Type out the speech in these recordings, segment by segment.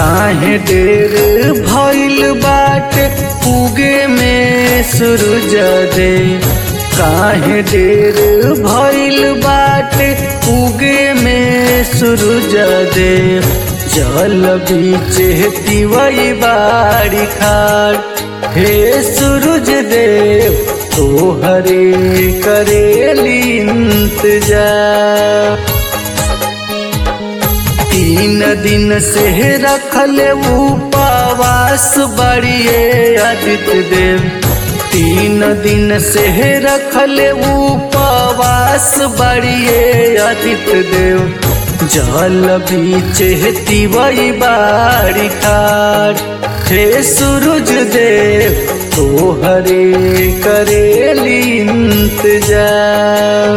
काहे देर भइल बाटे उगे में सूरज दे काहे देर भइल बाटे उगे में सूरज दे जल बीच तिवई बाड़ी खाड़ हे सूरज देव तोहरे करेली इंतजार तीन दिन से रखल उपवास बड़िए आदित्य देव तीन दिन से रखल उपवास बड़िए आदित्य देव जल बीच तिवई बाड़ी खाड़ हे सूरज देव तोहरे करेली इंतजार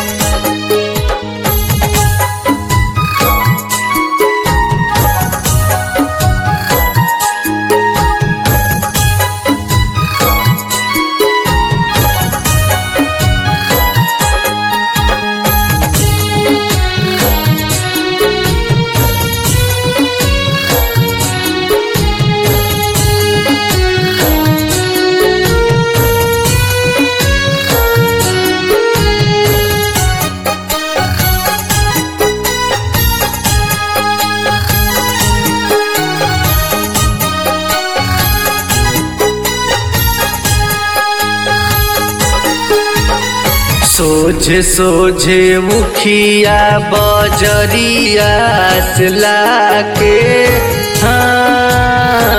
सोझे सोझे मुखिया बजरिया से लाके हाँ,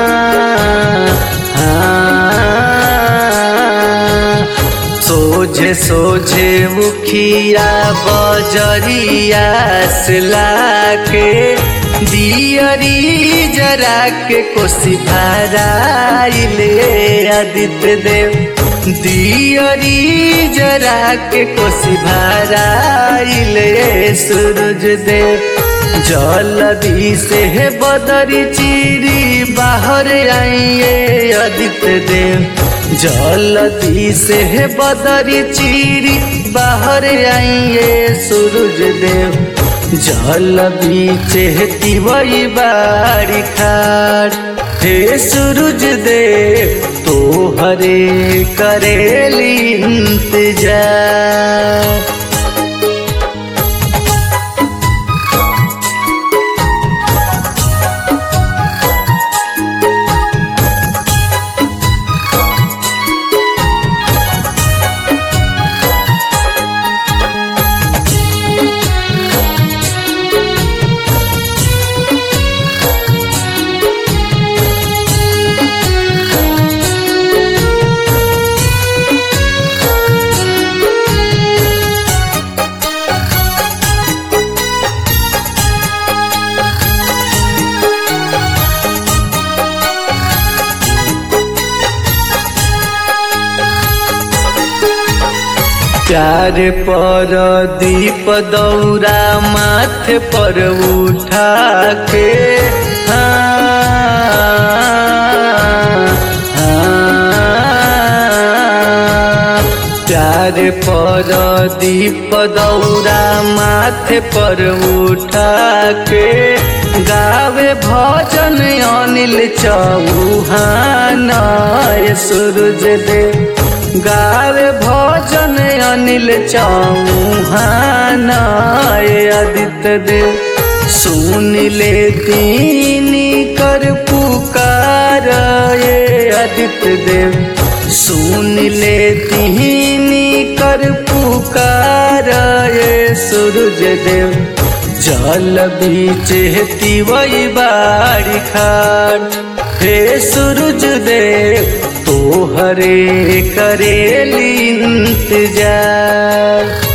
हाँ। सोझे सोझे मुखिया बजरिया से लाके दियरी जरा के कोसी भराइले आदित्य देव दियरी जरा के कोसी भराइले सूरज देव जलदी से बदरी चिरी बाहर आइए आदित्य देव जलदी से बदरी चिरी बाहर आइए सूरज देव जल बीच तिवई बाड़ी खाड़ हे सूरज देव तोहरे करेली इंतजार प्यार पर दीप दौरा माथे पर उठा के हाँ, हाँ। प्यार पर दीप दौरा माथे पर उठा के गावे भजन अनिल चौहान सूरज देव गावे भजन अनिल चौहान आदित्य देव सुन ले दीनी कर पुकार ये आदित्य देव सुन ले दीनी कर पुकार ये सूरज देव जल बीच तिवई बाड़ी खाड़ हे सूरज देव तोहरे करेली इंतजार